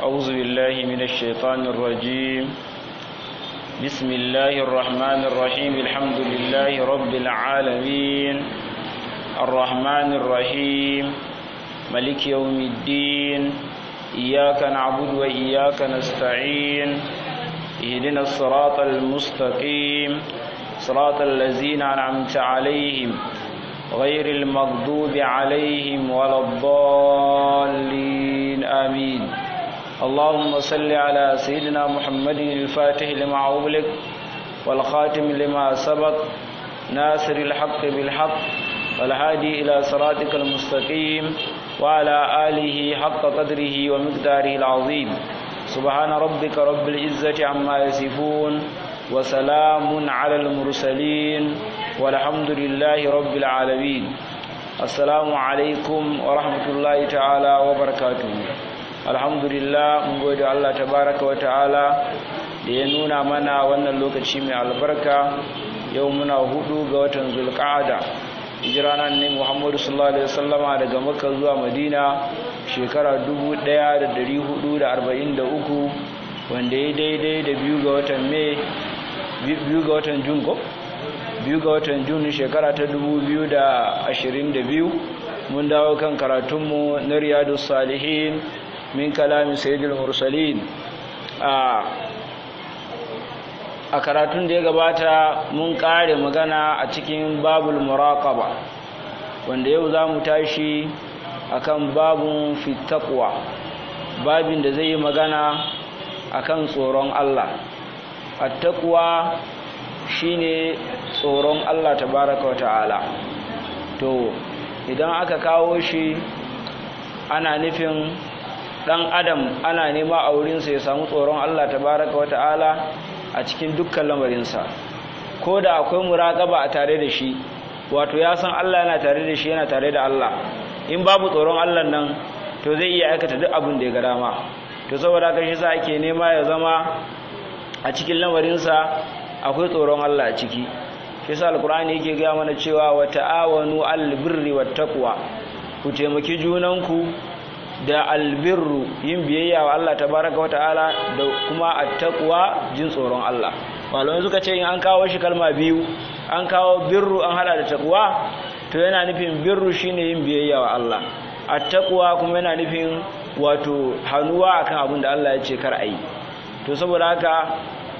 أعوذ بالله من الشيطان الرجيم بسم الله الرحمن الرحيم الحمد لله رب العالمين الرحمن الرحيم ملك يوم الدين إياك نعبد وإياك نستعين اهدنا الصراط المستقيم صراط الذين أنعمت عليهم غير المغضوب عليهم ولا الضالين آمين اللهم صل على سيدنا محمد الفاتح لما أغلق والخاتم لما سبق ناصر الحق بالحق والهادي إلى صراطك المستقيم وعلى آله حق قدره ومقداره العظيم سبحان ربك رب العزة عما يصفون وسلام على المرسلين والحمد لله رب العالمين السلام عليكم ورحمة الله تعالى وبركاته الحمد لله mun gode Allah tabaraka wa ta'ala da ya nuna mana wannan lokaci mai albarka yau muna hudu ga watan zulqa'ada hijira nan ne Muhammadu sallallahu alaihi wasallama daga Makka zuwa Madina shekara 1443 wanda ya daidai da biyu ga watan Mai biyu ga watan Jun ko biyu ga watan Jun shekara ta 2022 mun dawo kan karatunmu na Riyadus Salihin min kalamin Sayyidul Mursalin a a karatun da ya gabata mun kare magana a cikin babul muraqaba wanda yau za mu tashi akan babun fitakwa babin da zai yi magana akan tsoron Allah attaqwa shine tsoron Allah tabaraka wa ta'ala to idan aka kawo shi ana nufin dan adam ana nema a wurinsa ya samu tsoron Allah tabaraka wa ta'ala a cikin dukkan lamarinsa ko da akwai muraƙaba a tare da shi wato ya san Allah yana tare da shi yana tare da Allah in babu tsoron Allah nan to zai iya aikata duk abin da ya ga dama to saboda haka shi sa ake nema ya zama a cikin lamarinsa akwai tsoron Allah a ciki shi sa alkur'ani yake gaya mana cewa wa ta'awanu al birri wat taqwa ku taimaki junanku da albirru yin biyayya wa Allah tabaraka wa ta'ala da kuma attaqwa jin tsoron Allah malamai suka ce in an kawo shi kalma biyu an kawo birru an hada da taqwa to yana nufin birru shine yin biyayya wa Allah attaqwa kuma yana nufin wato hanuwa akan abin da Allah ya ce kar ayi to saboda haka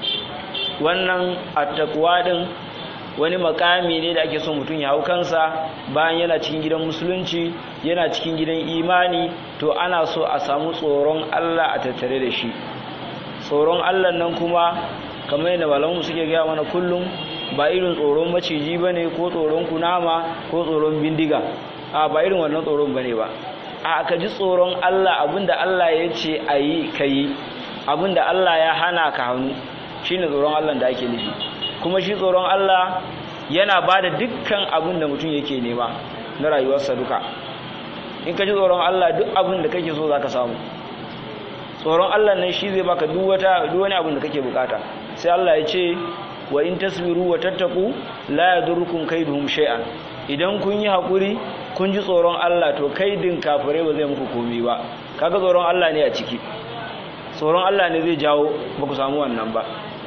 wannan attaqwa din wani makami ne da ake so mutum ya hau kansa bayan yana cikin gidan musulunci yana cikin gidan imani to ana so a samu tsoron Allah a tattare da shi tsoron Allah nan kuma kamar yadda malamu suke gaya mana kullum ba irin tsoron maciji ba ne ko tsoron kunama ko tsoron bindiga a ba irin wannan tsoron ba ne ba a ka ji tsoron Allah abinda Allah ya ce a yi ka yi abinda Allah ya hana ka hannu shine tsoron Allah da ake nufi kuma shi tsoron Allah yana ba da dukkan abin da mutum yake nema na rayuwarsa duka in ka ji tsoron Allah duk abin da kake so za ka samu tsoron Allah nan shi zai baka duk wata duk wani abin da kake bukata sai Allah ya ce wa in tasbiru wa tattaku la yadurrukum kaiduhum shay'an idan kun yi hakuri kun ji tsoron Allah to kaidin kafire ba zai muku komai ba kaga tsoron Allah ne a ciki tsoron Allah ne zai jawo ba ku samu wannan ba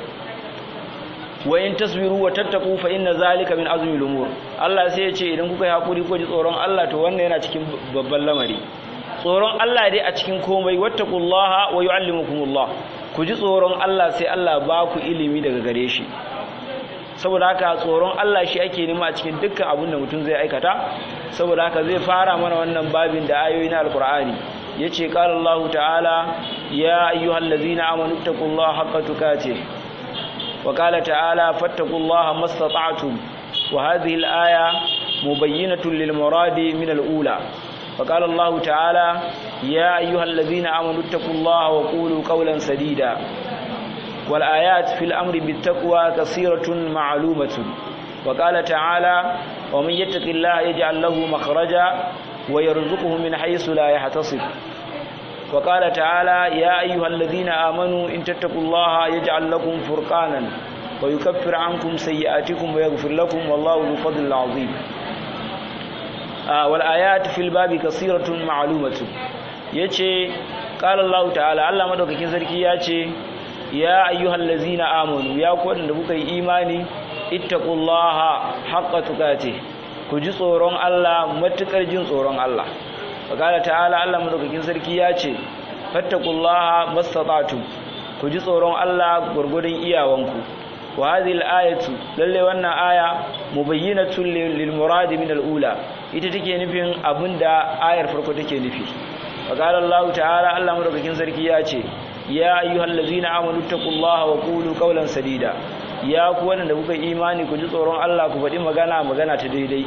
wa in tasbiru wa tattaku fa inna zalika min azmi al-umur Allah sai ya ce idan kuka yi hakuri ko ji tsoron Allah to wannan yana cikin babban lamari tsoron Allah dai a cikin komai wattaqullaha wa yuallimukumullah ku ji tsoron Allah sai Allah ba ku ilimi daga gare shi saboda haka tsoron Allah shi ake nema a cikin dukkan abin da mutum zai aikata saboda haka zai fara mana wannan babin da ayoyi na alqur'ani yace qala Allah ta'ala ya ayyuhallazina amanu taqullaha haqqa tuqatih وقال تعالى فاتقوا الله ما استطعتم وهذه الآية مبينة للمراد من الأولى وقال الله تعالى يا أيها الذين آمنوا اتقوا الله وقولوا قولا سديدا والآيات في الأمر بالتقوى كثيرة معلومة وقال تعالى ومن يتق الله يجعل له مخرجا ويرزقه من حيث لا يحتصب وقال تعالى يا أيها الذين آمنوا إن تتقوا الله يجعل لكم فرقانا ويكفر عنكم سيئاتكم ويغفر لكم والله ذو فضل عظيم آه والآيات في الباب كثيرة معلومة yace qala Allah ta'ala Allah madaukakin sarki ya ce ya ayyuhal ladzina amanu ya ku wadanda kuka yi imani ittaqullaha haqqa tuqatih ku ji tsoron Allah matukar jin tsoron Allah qala ta'ala Allah madaukakin sarki ya ce fattaqullaha mastata'tum ku ji tsoron Allah gurgurun iyawanku wa hadhihi al-ayatu lalle wannan aya mubayyinatun lil murad min al-ula ita take nufin abinda ayar farko take nufi qala Allah ta'ala Allah madaukakin sarki ya ce ya ayyuhallazina amanu taqullaha wa qulu qawlan sadida ya ku wanda kuka imani ku ji tsoron Allah ku faɗi magana magana ta daidai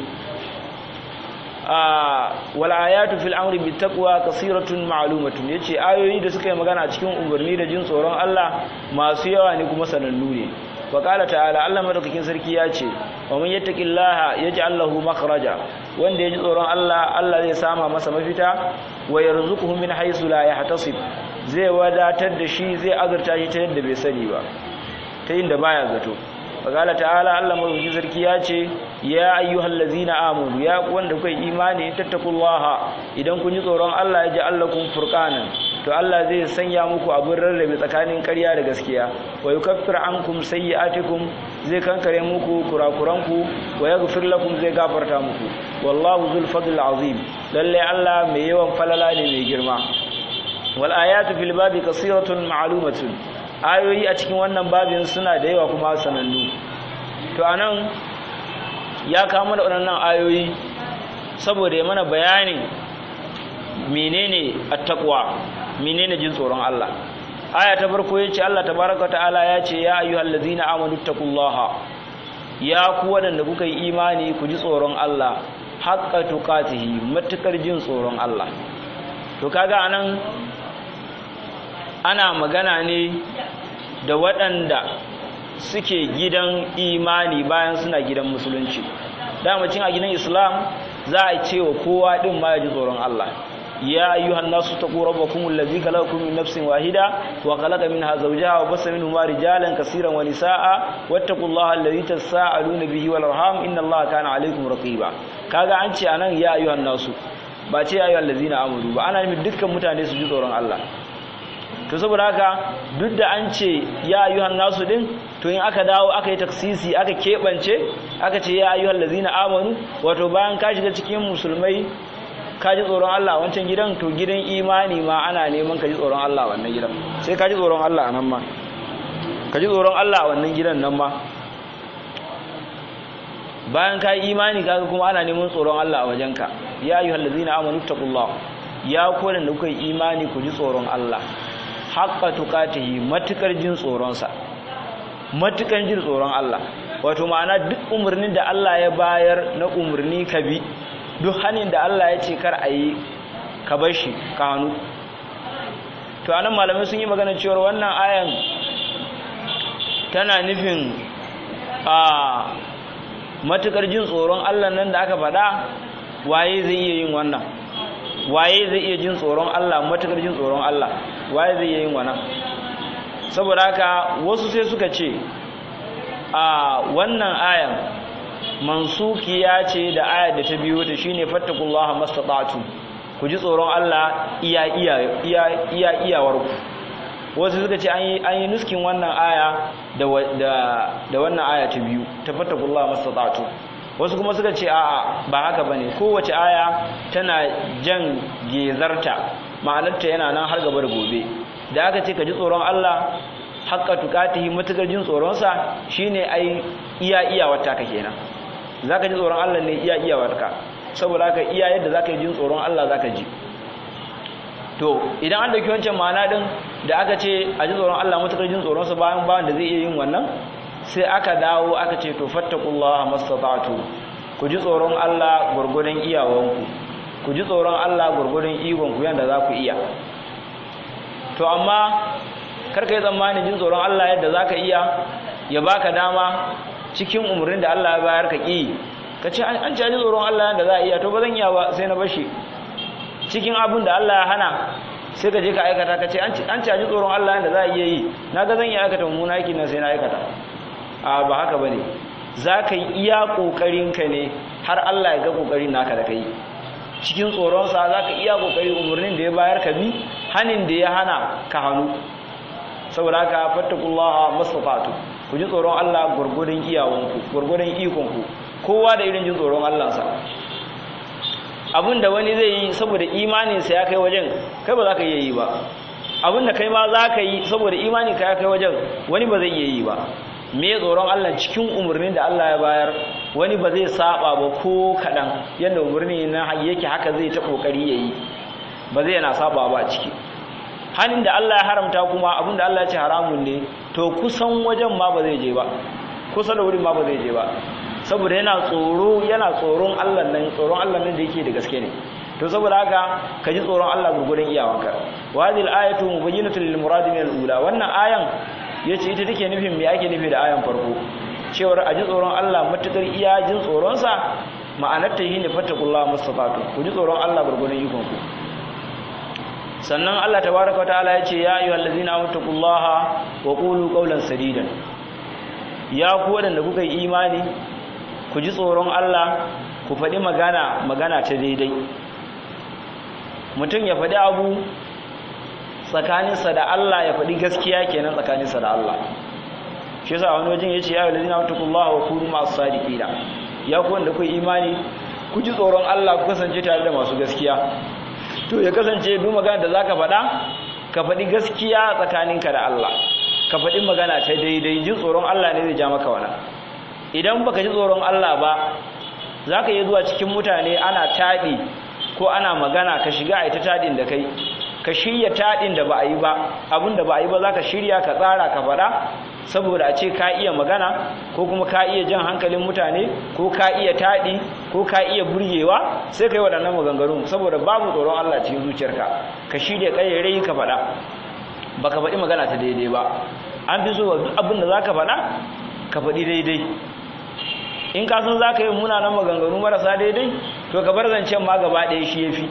wal ayatu fil amri bit taqwa kasiratun ma'lumatun yace ayoyi da suka yi magana cikin umarni da jin tsoron Allah masu yawa ne kuma sanannu ne wa qala ta'ala Allah madaukakin sarki ya ce wa man yattaqillaha yaj'al lahu makhraja wanda ya ji tsoron Allah Allah zai sama masa mafita wa yarzuquhu min haythu la yahtasib zai wadatar da shi zai azurta shi ta yadda bai sani ba ta yin da baya zato faqala ta'ala Allah madaukakin sarki ya ce ya ayyuhal ladzina amanu ya wanda kuka imani tattaqullaha idan kun ji tsoron Allah ya ji allakum furqanan to Allah zai sanya muku abin rarrabe tsakanin ƙarya da gaskiya wa yukaffir ankum sayyi'atikum zai kankare muku kurakuranku wa yaghfir lakum zai gafarta muku wallahu zul fadl azim lalle Allah mai yawan falala ne mai girma wal ayatu fil babi kasiratun ma'lumatun ayoyi a cikin wannan babin suna da yawa kuma sanannu to anan ya kawo mana waɗannan ayoyi saboda ya mana bayanin menene attaqwa menene jin tsoron Allah aya ta farko yace Allah tabaaraka ta'ala yace ya ayyuhallazina amanu taqullaha ya ku wadanda kuka yi imani ku ji tsoron Allah haqqa tuqatihi matukar jin tsoron Allah to kaga anan ana magana ne da waɗanda suke gidan imani bayan suna gidan musulunci damacin a gidan islam za a ce wa kowa ɗin ma ya ji tsoron Allah ya ayyuhan nasu taqu rabbakum allazi khalaqakum min nafsin wahida wa khalaqa minha zawjaha wa bassa minhuma rijalan kaseeran wa nisaa wattaqullaha allazi tasaaluna bihi wal arham innallaha kana alaykum raqiba kaga an ce anan ya ayyuhan nasu ba ce ya ayyuhal ladzina amanu ba ana nufin dukkan mutane su ji tsoron Allah to saboda haka duk da an ce ya ayyuhan nasu din to in aka dawo aka yi taksisi aka keɓance aka ce ya ayyuhan lazina amanu wato bayan ka shiga cikin musulmai ka ji tsoron Allah wancan gidan to gidan imani ma ana neman ka ji tsoron Allah wannan gidan sai ka ji tsoron Allah a nan ma ka ji tsoron Allah a wannan gidan nan ma bayan ka yi imani kaga kuma ana neman tsoron Allah a wajenka ya ayyuhan lazina amanu taqullah ya kodan da kuka yi imani ku ji tsoron Allah haƙƙa tuƙatihi matuƙar jin tsoronsa matuƙar jin tsoron Allah wato ma'ana duk umarnin da Allah ya bayar na umarni ka bi duk hannun da Allah ya ce kar a yi ka bar shi ka hannu to anan malamai sun yi magana cewar wannan ayan tana nufin a matuƙar jin tsoron Allah nan da aka faɗa waye zai iya yin wannan waye zai iya jin tsoron Allah matuƙar jin tsoron Allah waye zai iya yin wannan saboda haka wasu sai suka ce a wannan ayan mansukiya ce da ayar da ta biyo ta shine fattakullaha mastata'tu ku ji tsoron Allah iya iya iya iya iyawar ku wasu suka ce an yi an yi nuskin wannan aya da da da wannan aya ta biyu ta fattakullaha mastata'tu wasu kuma suka ce a'a ba haka bane kowace aya tana jan gezarta ma'anarta yana nan har gaba da gobe da aka ce ka ji tsoron Allah haqqa tuqatihi matukar jin tsoron sa shine ai iya iya wata ka kenan zaka ji tsoron Allah ne iya iya wata saboda haka iya yadda zaka yi jin tsoron Allah zaka ji to idan an dauki wancan ma'ana din da aka ce a ji tsoron Allah matukar jin tsoron sa bayan bayan da zai iya yin wannan sai aka dawo aka ce to fattakullaha mastata'tu ku ji tsoron Allah gurgurdan iyawanku ku ji tsoron Allah gurgurdan ikon ku yanda za ku iya to amma karka yi tsammanin jin tsoron Allah yadda za ka iya ya baka dama cikin umarnin da Allah ya bayar ka ƙi ka ce an ci ji tsoron Allah yadda za a iya to ba zan iya ba sai na bashi cikin abin da Allah ya hana sai ka je ka aikata ka ce an ci ji tsoron Allah yadda za a iya yi na ga zan iya aikata mummuna aiki na sai na aikata a ba haka ba ne za ka yi iya ƙoƙarinka ne har Allah ya ga ƙoƙarin naka da ka yi cikin tsoronsa za ka iya kokari umarnin da ya bayar ka bi hanin da ya hana ka hannu saboda haka fattakullaha mastafatu ku ji tsoron Allah gurgurun iyawanku gurgurun ikonku kowa da irin jin tsoron Allahnsa abinda wani zai yi saboda imaninsa ya kai wajen kai ba za ka iya yi ba abinda kai ma za ka yi saboda imanin ka ya kai wajen wani ba zai iya yi ba me tsoron Allah cikin umarnin da Allah ya bayar wani ba zai saba ba ko kaɗan yadda umarni na yake haka zai ta ƙoƙari ya yi ba zai yana saba ba ciki hannun da Allah ya haramta kuma abin da Allah ya ce haramun ne to kusan wajen ma ba zai je ba kusa da wurin ma ba zai je ba saboda yana tsoro yana tsoron Allah nan tsoron Allah nan da yake da gaske ne to saboda haka ka ji tsoron Allah gurgurun iyawanka wa hadhihi al-ayatu mubayyinatun lil murad min al-ula wannan ayan yace ita take nufin me ake nufi da ayan farko cewar a ji tsoron Allah matukar iya jin tsoron sa ma'anar ta shine fattaqullaha mustafatu ku ji tsoron Allah gurgurun ikon ku sannan Allah tabaaraka ta'ala yace ya ayyuhallazina amtaqullaha wa qulu qawlan sadidan ya ku wadanda kuka yi imani ku ji tsoron Allah ku faɗi magana magana ta daidai mutum ya faɗi abu tsakaninsa da Allah ya faɗi gaskiya kenan tsakaninsa da Allah shi yasa wani wajen yace ya ayyuhallazina wattaqullaha wa kunu ma'as sadiqina ya ku wanda ku imani ku ji tsoron Allah ku kasance tare da masu gaskiya to ya kasance duk magana da zaka faɗa ka faɗi gaskiya tsakaninka da Allah ka faɗi magana ta daidai jin tsoron Allah ne zai ja maka wannan idan baka ji tsoron Allah ba zaka yi zuwa cikin mutane ana taɗi ko ana magana ka shiga a ita taɗin da kai ka shirya taɗin da ba a yi ba abin da ba a yi ba za ka shirya ka tsara ka faɗa saboda a ce ka iya magana ko kuma ka iya jan hankalin mutane ko ka iya taɗi ko ka iya burgewa sai ka yi waɗannan maganganu saboda babu tsoron Allah cikin zuciyarka ka shirya ƙayyarai ka faɗa ba ka faɗi magana ta daidai ba an fi so duk abin da za ka faɗa ka faɗi daidai in ka san za ka yi munanan maganganu marasa daidai to ka bar zancen ma gaba ɗaya shi ya fi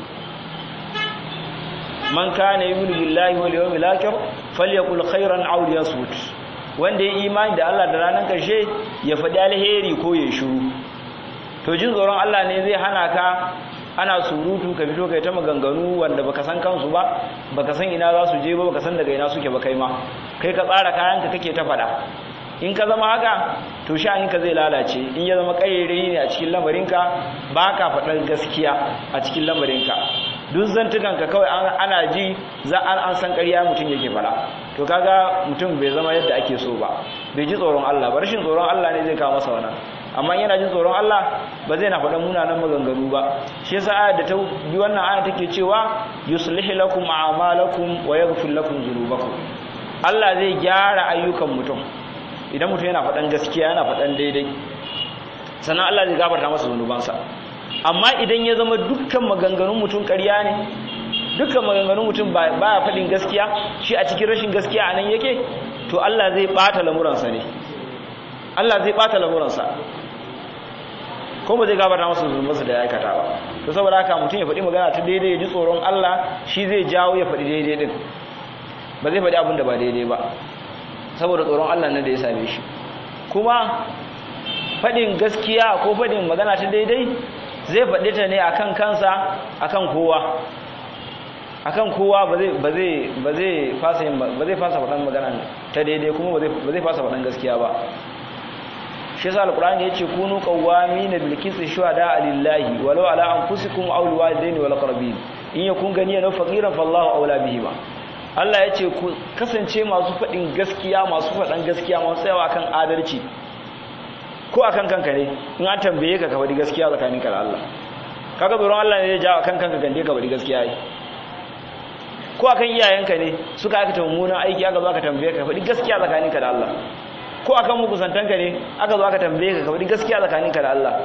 man kana yu'minu billahi wal yawmil akhir falyakul khairan aw liyasmut wanda ya imani da Allah da ranar karshe ya faɗi alheri ko ya shiru to jin tsoron Allah ne zai hana ka ana surutu ka fito kai ta maganganu wanda baka san kansu ba baka san ina za su je ba baka san daga ina suke ba kai ma kai ka tsara kayanka kake ta faɗa in ka zama haka to sha'aninka zai lalace in ya zama ƙayyari ne a cikin lamarinka ba ka faɗar gaskiya a cikin lamarinka duk zantukanka kawai ana ji za an san ƙarya mutum yake fara to kaga mutum bai zama yadda ake so ba bai ji tsoron Allah ba rashin tsoron Allah ne zai kawo masa wannan amma yana jin tsoron Allah ba zai na faɗa munanan maganganu ba shi yasa ayat da ta bi wannan aya take cewa yuslihu lakum a'malakum wa yaghfir lakum dhunubakum Allah zai gyara ayyukan mutum idan mutum yana faɗan gaskiya yana faɗan daidai sannan Allah zai gafarta masa zunubansa amma idan ya zama dukkan maganganun mutum ƙarya ne dukkan maganganun mutum baya faɗin gaskiya shi a cikin rashin gaskiya a nan yake to Allah zai ɓata lamuransa ne Allah zai ɓata lamuransa ko ba zai gafarta masa zunubansa da ya aikata ba to saboda haka mutum ya faɗi magana ta daidai ya ji tsoron Allah shi zai jawo ya faɗi daidai din ba zai faɗi abin da ba daidai ba saboda tsoron Allah nan da ya same shi kuma faɗin gaskiya ko faɗin magana ta daidai zai faɗi ta ne akan kansa akan kowa akan kowa ba zai ba zai ba zai fasa ba zai fasa faɗan magana ta daidai kuma ba zai fasa faɗan gaskiya ba shi yasa alqur'ani yace kunu qawwamina bil qisti shuhada lillahi walau ala anfusikum aw liwalidaini wal aqrabin in yakun ganiyan faqiran fallahu awla bihima Allah yace ku kasance masu fadin gaskiya masu fadan gaskiya masu tsayawa kan adalci ko akan kanka ne in an tambaye ka ka faɗi gaskiya tsakaninka da Allah kaga tsoron Allah ne ya jawo akan kanka gande ka faɗi gaskiya yi ko akan iyayenka ne suka aikata mummunan aiki aka zo aka tambaye ka faɗi gaskiya tsakaninka da Allah ko akan makusantanka ne aka zo aka tambaye ka ka faɗi gaskiya tsakaninka da Allah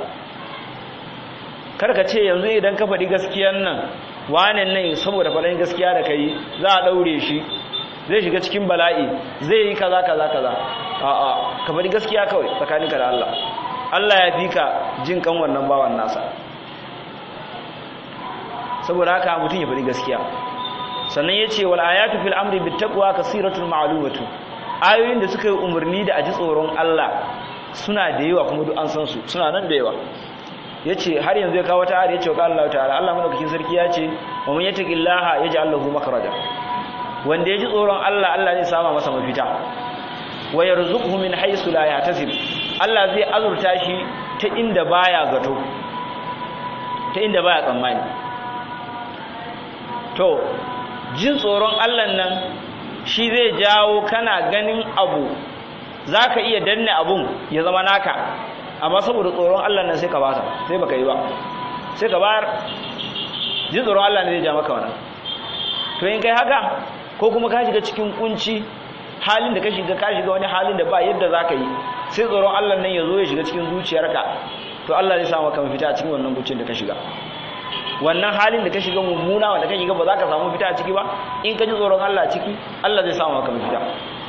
kar ka ce yanzu idan ka faɗi gaskiyan nan wane nan saboda faɗin gaskiya da kai za a ɗaure shi zai shiga cikin bala'i zai yi kaza kaza kaza a'a ka faɗi gaskiya kawai tsakaninka da Allah Allah ya fi ka jin kan wannan bawan nasa saboda haka mutum ya faɗi gaskiya sannan ya ce wal ayatu fil amri bit taqwa kasiratul ma'lumatu ayoyin da suka yi umarni da aji tsoron Allah suna da yawa kuma duk an san su suna nan da yawa yace har yanzu ya kawo wata ayar yace wa Allah ta'ala Allah madaukakin sarki ya ce wa man yattaqillaha yaj'al lahu makhraja wanda ya ji tsoron Allah Allah zai sama masa mafita wa yarzuquhu min haythu la yahtasib Allah zai azurta shi ta inda baya zato ta inda baya tsammani to jin tsoron Allah nan shi zai jawo kana ganin abu zaka iya danne abun ya zama naka amma saboda tsoron Allah nan sai ka basa sai baka yi ba sai ka bayar jin tsoron Allah ne zai ja maka wannan to in kai haka ko kuma ka shiga cikin kunci halin da ka shiga ka shiga wani halin da ba yadda za ka yi sai tsoron Allah nan ya zo ya shiga cikin zuciyarka to Allah zai samu maka mafita a cikin wannan kuncin da ka shiga wannan halin da ka shiga mummuna wanda ka shiga ba za ka samu fita a ciki ba in ka ji tsoron Allah a ciki Allah zai samu maka mafita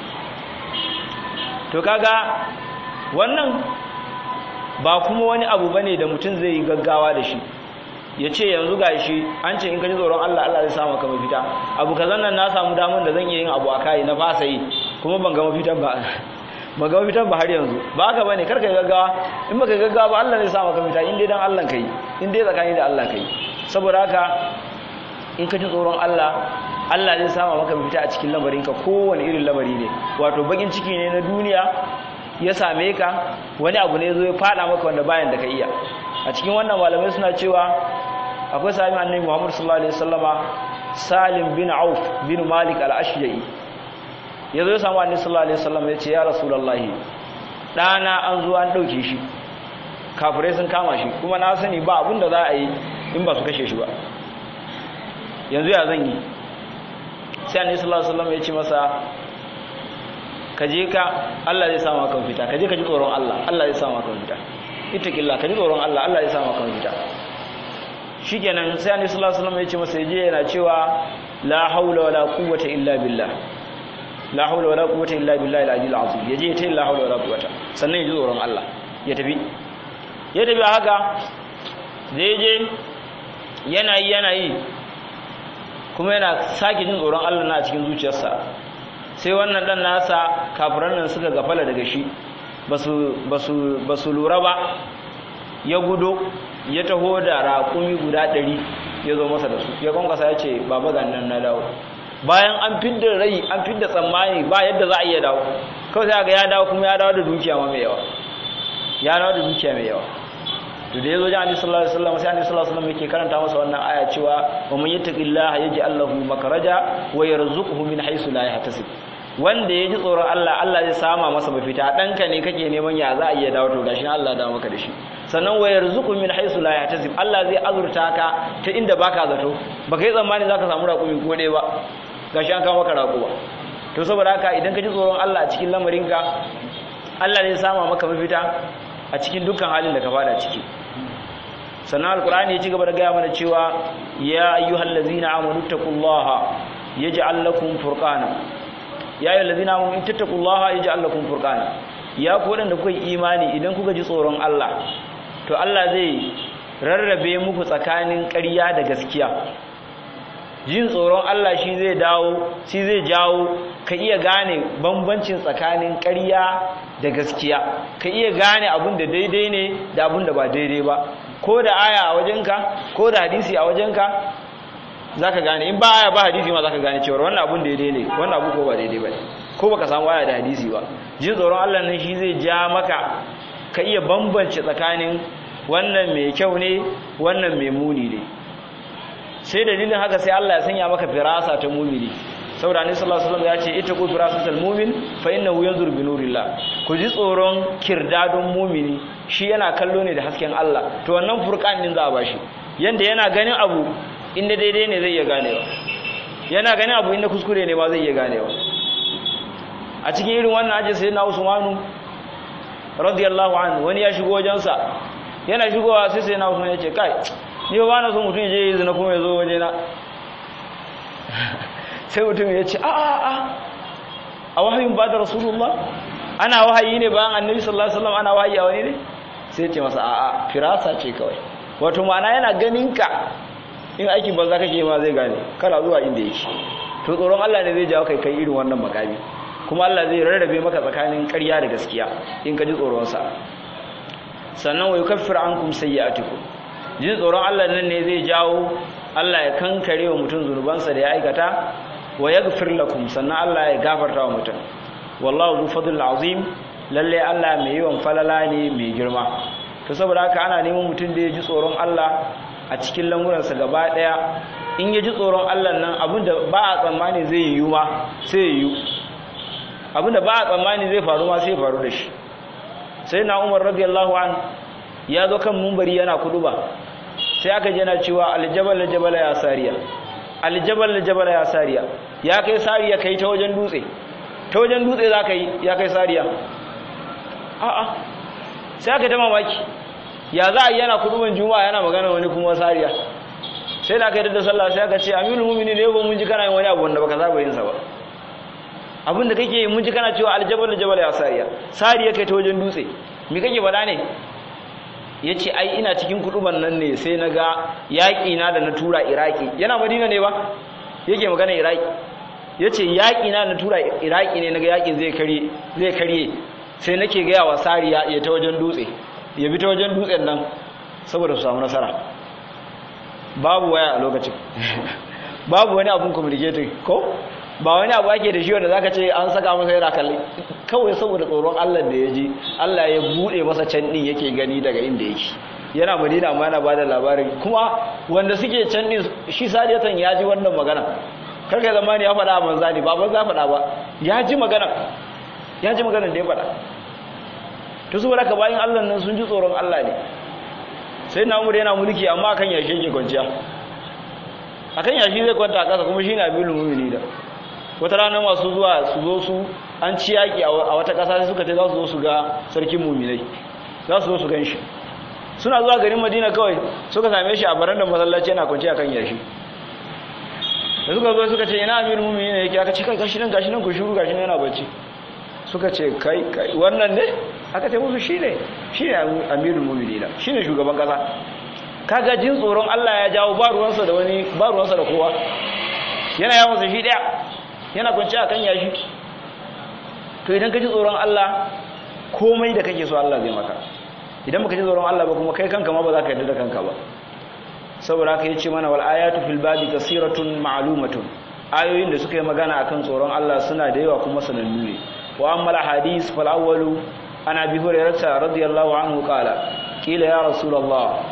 to kaga wannan ba kuma wani abu bane da mutum zai yi gaggawa da shi ya ce yanzu ga shi an ce in ka ji tsoron Allah Allah zai samu ka mafita abu kazan nan na samu damar da zan iya yin abu a kai na fasa yi kuma ban ga mafitan ba ban ga mafitan ba har yanzu ba haka bane karka yi gaggawa in baka gaggawa ba Allah zai samu ka mafita in dai dan Allah kai in dai tsakani da Allah kai saboda haka in ka ji tsoron Allah Allah zai samu maka mafita a cikin lamarinka kowane irin lamari ne wato bakin ciki ne na duniya ya same ka wani abu ne zo ya fada maka wanda bayan da ka iya a cikin wannan malamai suna cewa akwai sami annabi Muhammad sallallahu alaihi wasallama Salim bin Auf bin Malik al-Ashja'i yazo ya samu annabi sallallahu alaihi wasallama ya ce ya rasulullahi dana an zo an dauke shi kafirai sun kama shi kuma na sani ba abin da za a yi in ba su kashe shi ba yanzu ya zan yi sai annabi sallallahu alaihi wasallama ya ce masa ka je ka Allah zai samu maka fita ka je ka ji tsoron Allah Allah zai samu maka fita ittaqillah ka ji tsoron Allah Allah zai samu maka fita shikenan sai annabi sallallahu alaihi wasallam ya ce masa je yana cewa la haula wala quwwata illa billah la haula wala quwwata illa billahi al-aliyyil azim yaje ya ce la haula wala quwwata sannan ya ji tsoron Allah ya tafi ya tafi haka zai je yana yi yana yi kuma yana sake jin tsoron Allah na cikin zuciyarsa sai wannan dan nasa kafiran nan suka gafala daga shi ba su lura ba ya gudo ya taho da raƙumi guda ɗari ya zo masa da su ya kwankwasa ya ce baba ga nan na dawo bayan an fidda rai an fidda tsammani ba yadda za a iya dawo kawai sai ga ya dawo kuma ya dawo da dukiya ma mai yawa ya dawo da dukiya mai yawa to da yazo jami'i sallallahu alaihi wasallam sai annabi sallallahu alaihi wasallam yake karanta masa wannan aya cewa wa man yattaqillaha yaj'al lahu makhraja wa yarzuquhu min haythu la yahtasib wanda ya ji tsoron Allah Allah zai sama masa mafita ɗanka ne kake neman ya za a iya dawo to gashi Allah da maka da shi sannan wa yarzuqu min haythu la yahtasib Allah zai azurta ka ta inda baka zato baka yi tsammani zaka samu raƙumi ko ɗaya ba gashi an kawo maka raƙuwa to saboda haka idan ka ji tsoron Allah a cikin lamarinka Allah zai sama maka mafita a cikin dukkan halin da ka fada ciki sannan alqur'ani ya ci gaba da gaya mana cewa ya ayyuhallazina amanu taqullaha yaj'al lakum furqana ya yi lalazina mun in tattakullaha ya ji Allah kun furkana ya ku waɗanda kuka yi imani idan kuka ji tsoron Allah to Allah zai rarrabe muku tsakanin ƙarya da gaskiya jin tsoron Allah shi zai dawo shi zai jawo ka iya gane bambancin tsakanin ƙarya da gaskiya ka iya gane abin da daidai ne da abin da ba daidai ba ko da aya a wajenka ko da hadisi a wajenka za ka gane in ba aya ba hadisi ma za ka gane cewar wannan abun daidai ne wannan abu ko ba daidai ba ko baka samu aya da hadisi ba jin tsoron Allah nan shi zai ja maka ka iya bambance tsakanin wannan mai kyau ne wannan mai muni ne sai dalilin haka sai Allah ya sanya maka firasa ta mumini saboda annabi sallallahu alaihi wasallam ya ce ita ku firasatul mu'min fa innahu yanzur bi nurillah ku ji tsoron kirdadon mumini shi yana kallo ne da hasken Allah to wannan furqan din za a bashi yanda yana ganin abu inda daidai ne zai iya ganewa yana ganin abu inda kuskure ne ba zai iya ganewa a cikin irin wannan aji sai na usmanu radiyallahu anhu wani ya shigo wajensa yana shigowa sai sai na usmanu ya ce kai ni ba na so mutum ya je yi zina kuma ya zo waje na sai mutum ya ce a a a a wahayin ba da rasulullah ana wahayi ne bayan annabi sallallahu alaihi wasallam ana wahayi a wani ne sai ce masa a a firasa ce kawai wato ma'ana yana ganin ka in aikin banza kake ma zai gane kana zuwa inda yake to tsoron Allah ne zai jawo kai kai irin wannan makami kuma Allah zai rarrabe maka tsakanin ƙarya da gaskiya in ka ji tsoron sa sannan wa yukaffir ankum sayyi'atikum jin tsoron Allah nan ne zai jawo Allah ya kankare wa mutum zunubansa da ya aikata wa yaghfir lakum sannan Allah ya gafarta wa mutum wallahu zu fadl azim lalle Allah mai yawan falala ne mai girma to saboda haka ana neman mutum da ya ji tsoron Allah a cikin lamuransa gaba daya in ya ji tsoron Allah nan abinda ba a tsammani zai yiwu ma sai yiwu abinda ba a tsammani zai faru ma sai faru da shi sai na Umar radiyallahu an ya zo kan mumbari yana kuduba sai aka je na cewa aljabal aljabal ya sariya aljabal aljabal ya sariya ya kai sariya kai ta wajen dutse ta wajen dutse za ka yi ya kai sariya a'a sai aka ta mamaki ya za a yi yana kuduban juma'a yana magana wani kuma sariya sai da aka yi da sallah sai aka ce aminul mumini ne ba mun ji kana yin wani abu wanda baka saba yin sa ba abin da kake yi mun ji kana cewa aljabal aljabal ya sariya sariya kai ta wajen dutse me kake faɗa ne ya ce ai ina cikin kuduban nan ne sai na ga yaƙi na da na tura iraki yana madina ne ba yake magana iraki ya ce yaƙi na na tura iraki ne na ga yaƙin zai karye sai nake gaya wa sariya ya ta wajen dutse ya bi ta wajen dutsen nan saboda su samu nasara babu waya a lokacin babu wani abun communicating ko ba wani abu ake da shi wanda zaka ce an saka masa yana kalli kawai saboda tsoron Allah da ya ji Allah ya bude masa can din yake gani daga inda yake yana Madina amma yana bada labarin kuma wanda suke can din shi sadiyatan ya ji wannan magana karka zamani ya faɗa manza ne ba banza faɗa ba ya ji magana ya ji magana da ya faɗa to saboda ka bayin Allah nan sun ji tsoron Allah ne sai na umar yana mulki amma akan yashi yake kwanciya akan yashi zai kwanta a ƙasa kuma shine abilul mu'minin da wata rana masu zuwa su zo su an ci yaƙi a wata ƙasa sai suka ce za su zo su ga sarkin muminai za su zo su gan shi suna zuwa garin madina kawai suka same shi a barandar masallaci yana kwanci a kan yashi da suka zo suka ce ina amir mumini ne yake aka ce kai gashi nan gashi nan ku shuru gashi nan yana bacci suka ce kai kai wannan ne aka ce musu shine shine amirul mu'minina shine shugaban kasa kaga jin tsoron Allah ya jawo ba ruwansa da wani ba ruwansa da kowa yana yawon sa shi daya yana kwanci akan yashi to idan ka ji tsoron Allah komai da kake so Allah zai maka idan baka ji tsoron Allah ba kuma kai kanka ma ba za ka yarda da kanka ba saboda haka yace mana wal ayatu fil babi kasiratun ma'lumatun ayoyin da suka yi magana akan tsoron Allah suna da yawa kuma sanannu ne wa amma al hadith fal awwalu an abi hurairah radiyallahu anhu qala qila ya rasulullah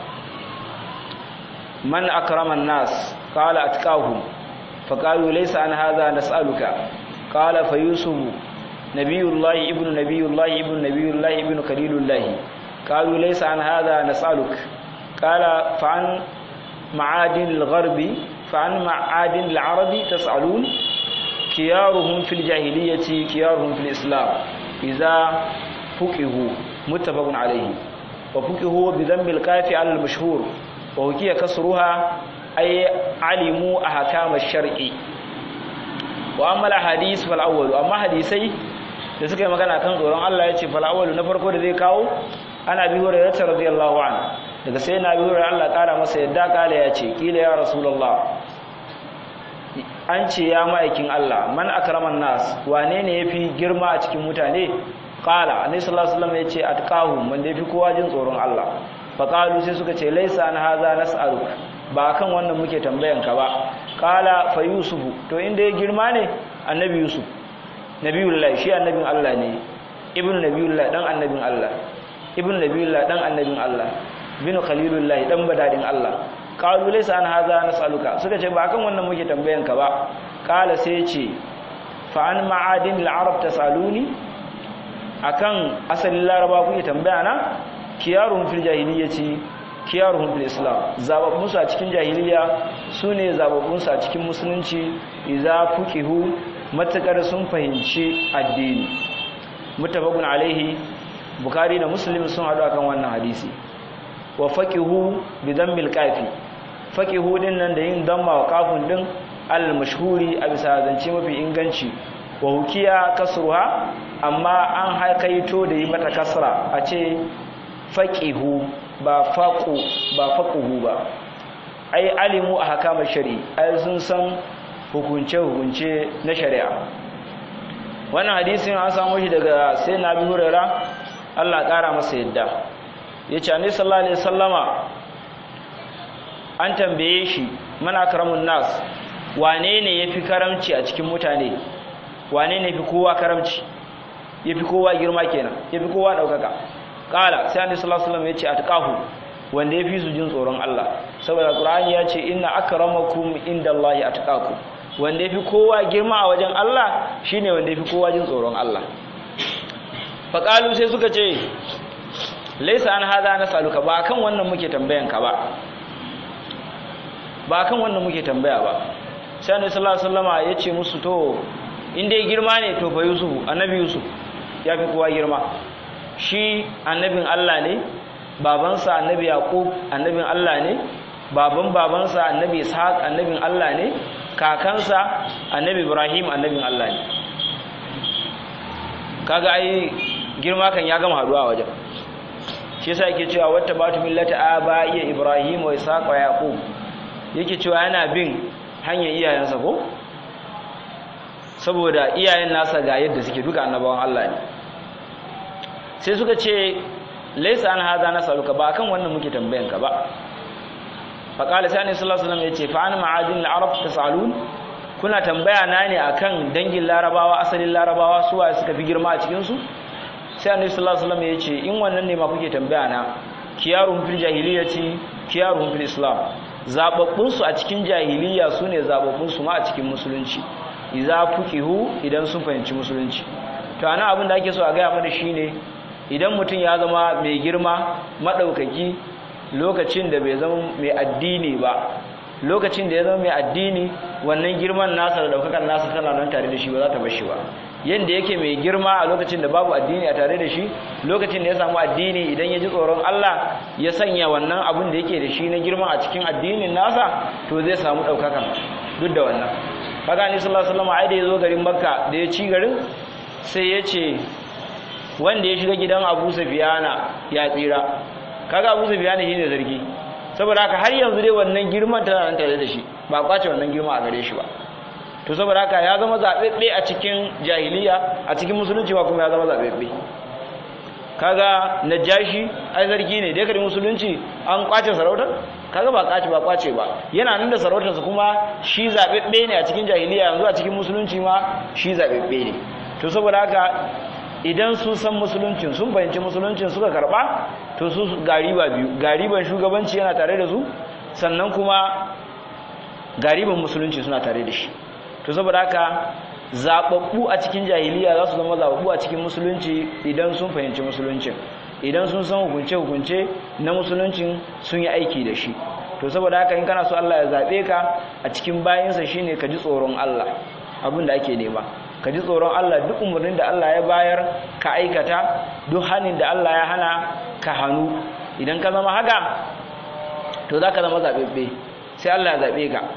man akrama an-nas qala atqahum فقالوا ليس عن هذا نسألك قال فيوسف نبي الله ابن نبي الله ابن نبي الله ابن خليل الله قالوا ليس عن هذا نسألك قال فعن معادن الغرب فعن معادن العرب تسألون كيارهم في الجاهلية كيارهم في الإسلام إذا فقهوا متفق عليه وفقهوا بذنب الكاف على المشهور وهكي كسرها أي علموا أحكام الشرع وأما الحديث فالأول أما حديثي da suka yi magana kan tsoron Allah ya ce fal'awalu na farko da zai kawo ana bi hurairah radiyallahu anhu daga sai na bi hurairah Allah kara masa yadda kala ya ce kila ya rasulullah an ce ya ma'aikin Allah man akraman nas wane ne yafi girma a cikin mutane qala annabi sallallahu alaihi wasallam ya ce atqahu wanda yafi kowa jin tsoron Allah fa qalu sai suka ce laisa an haza nas'aluk ba kan wannan muke tambayan ka ba qala fa yusufu to inda ya girma ne annabi yusuf nabiyullahi shi annabin Allah ne ibnu nabiyullahi dan annabin Allah ibnu nabiyullahi dan annabin Allah bin khalilullahi dan badadin Allah qalu laysa an hadha nas'aluka suka ce ba kan wannan muke tambayan ka ba qala sai ce fa an ma'adin al-arab tasaluni akan asalin laraba kuke tambaya na kiyarun fil jahiliyyati kiyarun fil islam zababbun su a cikin jahiliya sune zababbun su a cikin musulunci idza fuqihu matakar sun fahimci addini mutafakun alaihi bukari da muslim sun haɗu akan wannan hadisi wa faqihu bi dhammil qafi faqihu din nan da yin damma wa kafin din al mashhuri a bisa zance mafi inganci wa hukiya kasruha amma an haikaito da yi mata kasra a ce faqihu ba faqu ba faquhu ba ai alimu ahkam shari ai sun san hukunce-hukunce na shari'a wannan hadisin an samu shi daga sai na bi hurera Allah ƙara masa yadda yace annabi sallallahu alaihi wasallama an tambaye shi man akramun nas wane ne yafi karamci a cikin mutane wane ne yafi kowa karamci yafi kowa girma kenan yafi kowa daukaka kala sai annabi sallallahu alaihi wasallam yace atqahu wanda yafi su jin tsoron Allah saboda qur'ani yace inna akramakum indallahi atqakum wanda yafi kowa girma a wajen Allah shine wanda yafi kowa jin tsoron Allah faqalu sai suka ce laysa an hada nasaluka ba kan wannan muke tambayan ka ba ba kan wannan muke tambaya ba sai annabi sallallahu alaihi wasallama yace musu to in dai girma ne to fa yusuf annabi yusuf ya fi kowa girma shi annabin Allah ne babansa annabi yaqub annabin Allah ne baban babansa annabi ishaq annabin Allah ne kakansa annabi ibrahim annabin Allah ne kaga ai girma kan ya gama haduwa wajen shi yasa yake cewa wata batu millata aba iya ibrahim wa ishaq wa yaqub yake cewa yana bin hanyar iyayensa ko saboda iyayen nasa ga yadda suke duka annabawan Allah ne sai suka ce laisa an haza nasaluka ba akan wannan muke tambayan ka ba fa qala sai annabi sallallahu alaihi wasallam yace fa an ma'adin al-arab tasalun kuna tambaya na ne akan dangin larabawa asalin larabawa su waye suka fi girma a cikin su sai annabi sallallahu alaihi wasallam yace in wannan ne ma kuke tambaya na kiyarun fil jahiliyyati kiyarun fil islam zababbun su a cikin jahiliya sune zababbun su ma a cikin musulunci idza fuqihu idan sun fahimci musulunci to ana abin da ake so a ga mana shine idan mutum ya zama mai girma maɗaukaki lokacin da bai zama mai addini ba lokacin da ya zama mai addini wannan girman nasa da ɗaukakan nasa tana nan tare da shi ba za ta bar shi ba yadda yake mai girma a lokacin da babu addini a tare da shi lokacin da ya samu addini idan ya ji tsoron Allah ya sanya wannan abin da yake da shi na girma a cikin addinin nasa to zai samu ɗaukakan duk da wannan kaga ni sallallahu alaihi wasallam ai da ya zo garin makka da ya ci garin sai ya ce wanda ya shiga gidan abu safiyana ya tsira kaga abu safiyana shine zargi saboda haka har yanzu dai wannan girman tana nan tare da shi ba kwace wannan girma a gare shi ba to saboda haka ya zama zabebbe a cikin jahiliya a cikin musulunci ba kuma ya zama zabebbe kaga najashi ai zargi ne dai kare musulunci an kwace sarautar kaga ba kwace ba kwace ba yana nan da sarautarsa kuma shi zabebbe ne a cikin jahiliya yanzu a cikin musulunci ma shi zabebbe ne to saboda haka idan sun san musuluncin sun fahimci musuluncin suka karba to su gariba biyu gariban shugabanci yana tare da su sannan kuma gariban musulunci suna tare da shi to saboda haka zababbu a cikin jahiliya za su zama zababbu a cikin musulunci idan sun fahimci musuluncin idan sun san hukunce hukunce na musuluncin sun yi aiki da shi to saboda haka in kana so Allah ya zabe ka a cikin bayinsa shine ka ji tsoron Allah abin da ake nema ka ji tsoron Allah duk umarnin da Allah ya bayar ka aikata duk hannun da Allah ya hana ka hannu idan ka zama haka to za ka zama zaɓeɓɓe sai Allah ya zaɓe ka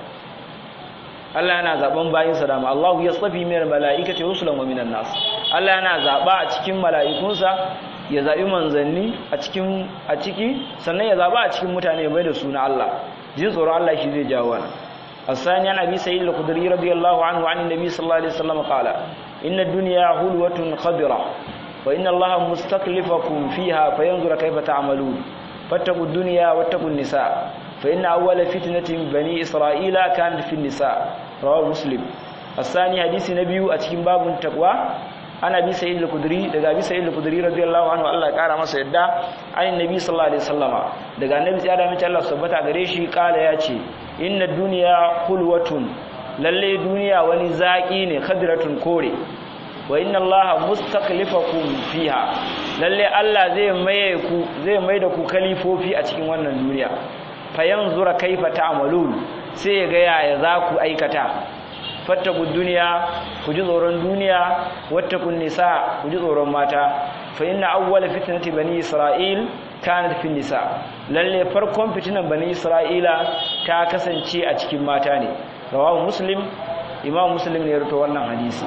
Allah yana zaɓen bayinsa dama Allahu ya tsafi min mala'ikati rusulan wa minan nas Allah yana zaɓa a cikin mala'ikunsa ya zaɓi manzanni a cikin a ciki sannan ya zaɓa a cikin mutane bai da suna Allah jin tsoron Allah shi zai jawo wannan الثاني عن أبي سعيد الخدري رضي الله عنه عن النبي صلى الله عليه وسلم قال إن الدنيا حلوة خضرة وإن الله مستكلفكم فيها فينظر كيف تعملون فاتقوا الدنيا واتقوا النساء فإن أول فتنة بني إسرائيل كانت في النساء رواه مسلم الثاني حديث نبي أتكين باب التقوى ana bi sa'id al-kudri daga bi sa'id al-kudri radiyallahu anhu Allah ya kara masa yadda an nabi sallallahu alaihi wasallama daga annabi sai da mace Allah subhanahu gare shi kala ya ce inna dunya hulwatun lalle duniya wani zaki ne khadratun kore wa inna Allah mustaqlifakum fiha lalle Allah zai maye ku zai mai da ku kalifofi a cikin wannan duniya fayanzura kaifa ta'malun sai ya ga yaya za ku aikata fattaku duniya ku ji tsoron duniya wattakun nisa ku ji tsoron mata fa inna awwala fitnati bani isra'il kanat fi nisa lalle farkon fitinan bani isra'ila ta kasance a cikin mata ne rawahu muslim imam muslim ne ya rawaito wannan hadisi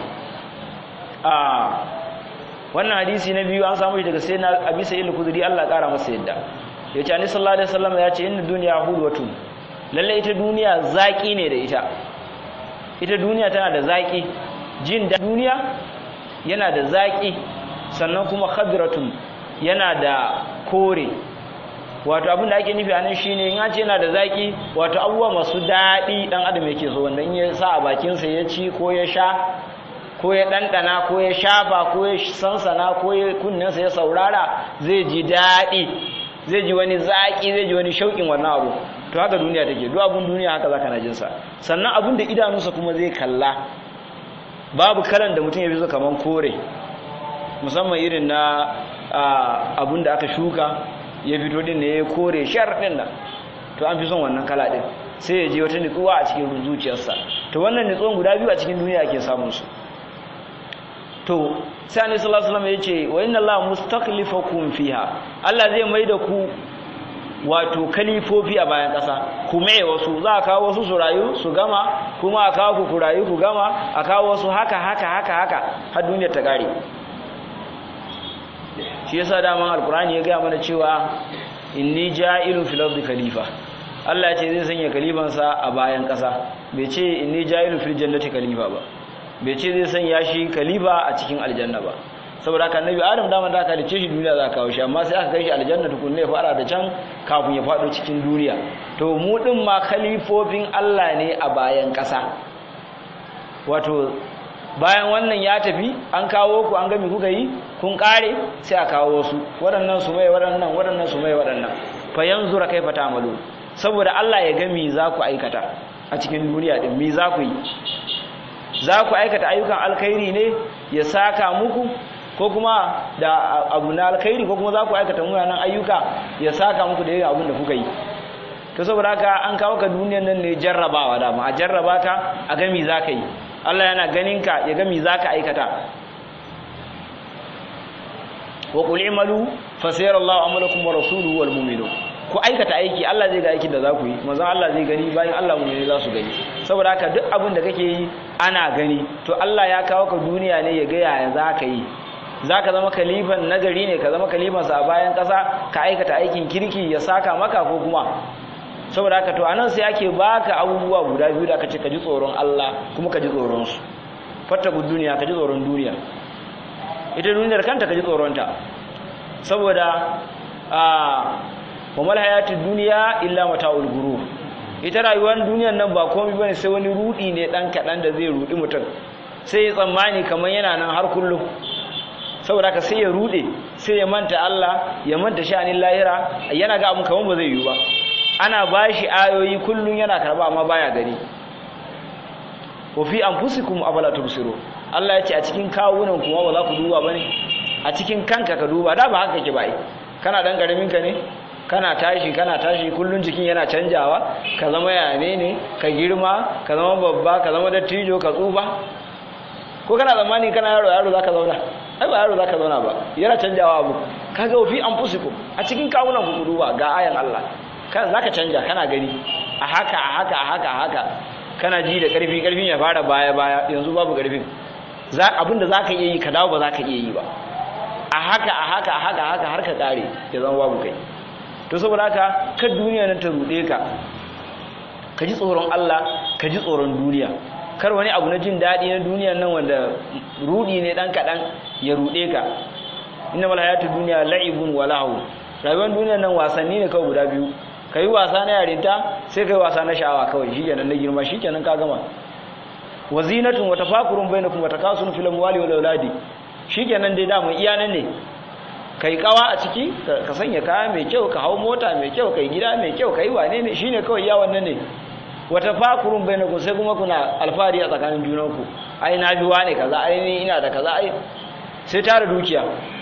a wannan hadisi na biyu an samu shi daga sayyidina abi sa'id al-khudri Allah ya kara masa yadda yace annabi sallallahu alaihi wasallam ya ce inna dunya hulwatun lalle ita duniya zaki ne da ita ita duniya tana da zaƙi jin da duniya yana da zaƙi sannan kuma khadratun yana da kore wato abin da ake nufi a nan shine in an ce yana da zaki wato abubuwa masu daɗi dan adam yake so wanda in ya sa a bakinsa ya ci ko ya sha ko ya ɗanɗana ko ya shafa ko ya sansana ko ya kunninsa ya saurara zai ji daɗi zai ji wani zaƙi zai ji wani shauƙin wannan abu to haka duniya take duk abun duniya haka zaka na jinsa sannan abun da idanunsa kuma zai kalla babu kalan da mutum ya fi so kaman kore musamman irin na abun da aka shuka ya fito din ne ya kore shar din nan to an fi son wannan kala din sai ya je wata nutsuwa a cikin zuciyarsa to wannan nutsuwan guda biyu a cikin duniya ake samun su to sai annabi sallallahu alaihi wasallam yace wa inna allaha mustaqlifakum fiha Allah zai maida ku wato kalifofi a bayan ƙasa ku mai wasu za a kawo wasu su rayu su gama kuma a kawo ku ku rayu ku gama a kawo wasu haka haka haka haka har duniyar ta gare shi yasa daman alkurani ya gaya mana cewa inni ja'ilun fil ardi khalifa Allah ya ce zai sanya kalifansa a bayan ƙasa bai ce inni ja'ilun fil jannati khalifa ba bai ce zai sanya shi khalifa a cikin aljanna ba saboda haka annabi adam daman da aka halice shi duniya za a kawo shi amma sai aka kai shi aljanna tukunne ya fara da can kafin ya faɗo cikin duniya to mu din ma khalifofin Allah ne a bayan ƙasa wato bayan wannan ya tafi an kawo ku an gami kuka yi kun kare sai a kawo wasu waɗannan su mai waɗannan waɗannan su mai waɗannan fa yanzura kaifa ta'malu saboda Allah ya ga me za ku aikata a cikin duniya din me za ku yi za ku aikata ayyukan alkhairi ne ya saka muku ko kuma da abu na alkhairi ko kuma za ku aikata munanan ayyuka ya saka muku da irin abin da kuka yi to saboda haka an kawo ka duniyar nan ne jarrabawa dama a jarraba ka a ga me za ka yi Allah yana ganin ka ya ga me za ka aikata wa qul imalu fa sayarallahu amalakum wa rasuluhu wal mu'minun ku aikata aiki Allah zai ga aikin da za ku yi manzon Allah zai gani bayan Allah mu'mini za su gani saboda haka duk abin da kake yi ana gani to Allah ya kawo ka duniya ne ya ga yaya za ka yi za ka zama kalifan nagari ne ka zama kalifansa a bayan ƙasa ka aikata aikin kirki ya saka maka ko kuma saboda haka to anan sai ake baka abubuwa guda biyu da aka ce ka ji tsoron Allah kuma ka ji tsoron su fattaku duniya ka ji tsoron duniya ita duniyar kanta ka ji tsoron ta saboda a wa mal hayatid dunya illa mata'ul gurur ita rayuwar duniyar nan ba komai bane sai wani rudi ne dan kadan da zai rudi mutum sai ya tsammani kamar yana nan har kullum saboda ka sai ya rude sai ya manta Allah ya manta sha'anin lahira yana ga abun kamar ba zai yi ba ana bashi ayoyi kullun yana karba amma baya gani wa fi anfusikum afala tubsiru Allah ya ce a cikin kawunan kuma ba za ku duba bane a cikin kanka ka duba da ba haka kake ba kana dan karamin ka ne kana tashi kana tashi kullun jikin yana canjawa ka zama yane ne ka girma ka zama babba ka zama dattijo ka tsufa ko kana zamani kana yaro yaro zaka zauna ai ba yaro zaka zauna ba yana canjawa abu kaga fi anfusikum a cikin kawunan ku duba ga ayan Allah kan zaka canja kana gani a haka a haka a haka a haka kana ji da karfi karfin ya fara baya baya yanzu babu karfin za abinda zaka iya yi ka dawo ba zaka iya yi ba a haka a haka a haka a haka har ka kare ya zama babu kai to saboda haka kar duniya nan ta rude ka ka ji tsoron Allah ka ji tsoron duniya kar wani abu na jin daɗi na duniya nan wanda rudi ne dan kaɗan ya rude ka inna mal hayatu dunya la'ibun wa lahu rayuwar duniya nan wasanni ne kawai guda biyu kai wasa na yarinta sai kai wasa na sha'awa kawai shikenan na girma shikenan ka gama wazinatun wa tafakurun bainakum wa takasun fil amwali wal auladi shikenan dai da mu iya nan ne kai kawa a ciki ka sanya kaya mai kyau ka hau mota mai kyau kai gida mai kyau kai wane ne shine kawai iya wannan ne wata fakurun bainakum sai kuma kuna alfahari a tsakanin junanku ai na bi wane kaza ai ni ina da kaza ai sai tara dukiya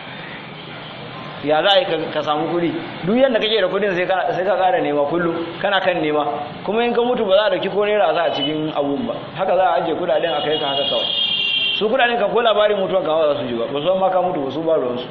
ya za a yi ka samu kuɗi duk yadda kake da kuɗin sai ka ƙara nema kullum kana kan nema kuma in ka mutu ba za a dauki ko naira za a cikin abun ba haka za a ajiye kuɗaɗen a kai ka haka kawai su kuɗaɗen ka ko labarin mutuwan kama za su ji ba ba su ma ka mutu ba su ba ruwansu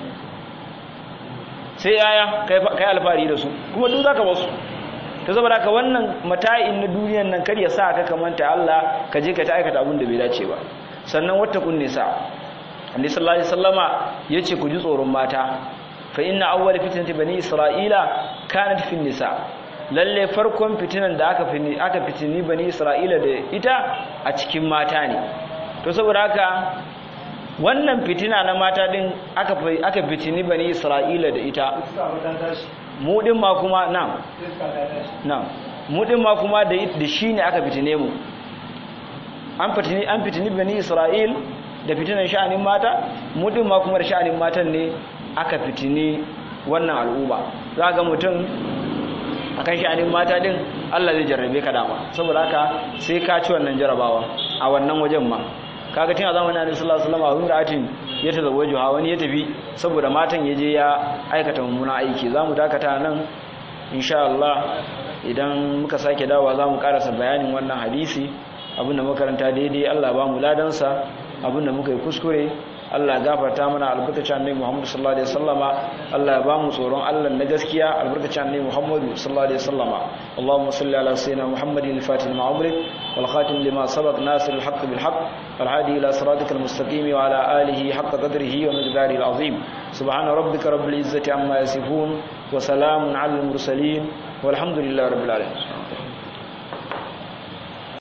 sai yaya kai alfahari da su kuma duk zaka basu ta saboda ka wannan mata'in na duniyan nan kar ya sa ka kamanta Allah ka je ka ta aikata abin da bai dace ba sannan wata kun nisa Annabi sallallahu alaihi wasallama yace ku ji tsoron mata fa inna awwal fitnati bani isra'ila kanat fi nisa lalle farkon fitinan da aka fini aka fitini bani isra'ila da ita a cikin mata ne to saboda haka wannan fitina na mata din aka aka fitini bani isra'ila da ita mu din ma kuma na na mu din ma kuma da da shi ne aka fitine mu an fitini an fitini bani isra'il da fitinan sha'anin mata mu din ma kuma da sha'anin matan ne aka fitini wannan al'umma za ga mutum akan sha'anin mata din Allah zai jarrabe ka dama saboda haka sai ka ci wannan jarabawa a wannan wajen ma kaga tun a zamanin Annabi sallallahu alaihi wasallam da atin ya tazawwaju ha wani ya tafi saboda matan ya je ya aikata mummuna aiki zamu dakata nan insha Allah idan muka sake dawowa zamu karasa bayanin wannan hadisi abinda makaranta daidai Allah ba mu ladansa abinda muka yi kuskure Allah gafarta mana albarkacin annabi Muhammad sallallahu alaihi wasallama Allah ya ba mu tsoron Allah na gaskiya albarkacin annabi Muhammad sallallahu alaihi wasallama Allahumma salli ala sayyidina Muhammadin al-fatih lima umrik wal khatim lima sabaq nasir al-haqq bil haqq wal hadi ila siratikal mustaqim wa ala alihi haqq qadrihi wa miqdarihi al-azim subhana rabbika rabbil izzati amma yasifun wa salamun ala al-mursalin والحمد لله رب العالمين